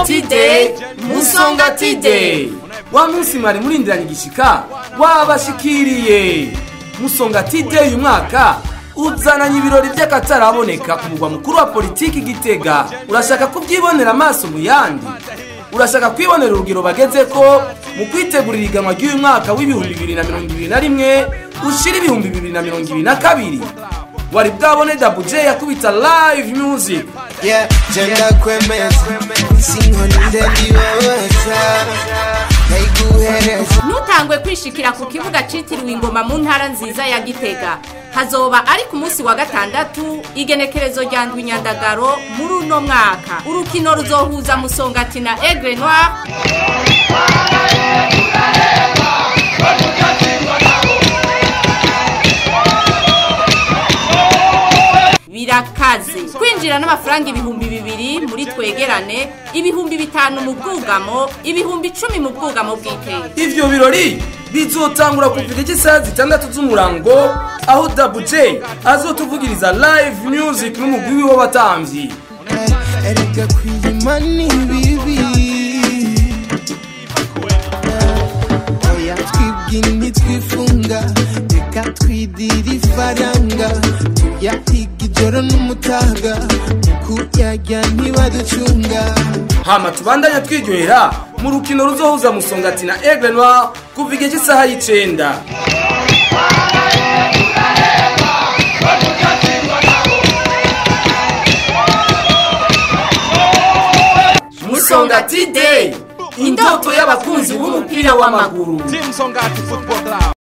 Musongati Day, Musongati Day. wa munsi mwari murindiranye igishika wabashikiriye musongati day uyu mwaka uzananye ibirori by'akataraboneka ku mugwa mukuru wa politiki gitega urashaka kubyibonera amaso mu yandi urashaka kwibonera urugero bageze ko mu kwitegurira iganwa ry'uyu mwaka w'ibihumbi bibiri na mirongo ibiri na rimwe ushira ibihumbi bibiri na mirongo ibiri na kabiri wari bwabone dabuje yakubita live music Yeah, jenda kwemeza sinkoni ndendibabaza ndayiguhereza ntutangwe kwishikira ku kibuga citiriwe ingoma mu ntara nziza ya gitega hazoba ari ku munsi wa gatandatu igenekerezo rya ndwi nyandagaro muri uno mwaka urukino ruzohuza musongati na egre noir birakaze kwinjira n'amafaranga ibihumbi bibiri muri twegerane ibihumbi bitanu mu bwugamo ibihumbi icumi mu bwugamo bw'iteka ivyo birori bizotangura kuva igice isaha zitandatu z'umurango aho dabuje azotuvugiriza live music n'umugwi wiwe w'abatamvyi erega kwiyima ni bibi oya twibwira ntitwifunga reka twidira ifaranga tuyahiga ijoro n'umutaga mu kuyarya ntibaducunga hama tubandanya twiryohera mu rukino ruzohuza musongati na aigle noir kuva igihe cy'isaha y'icenda musongati day indoto y'abakunzi b'umupira w'amaguru Team Songati Football Club.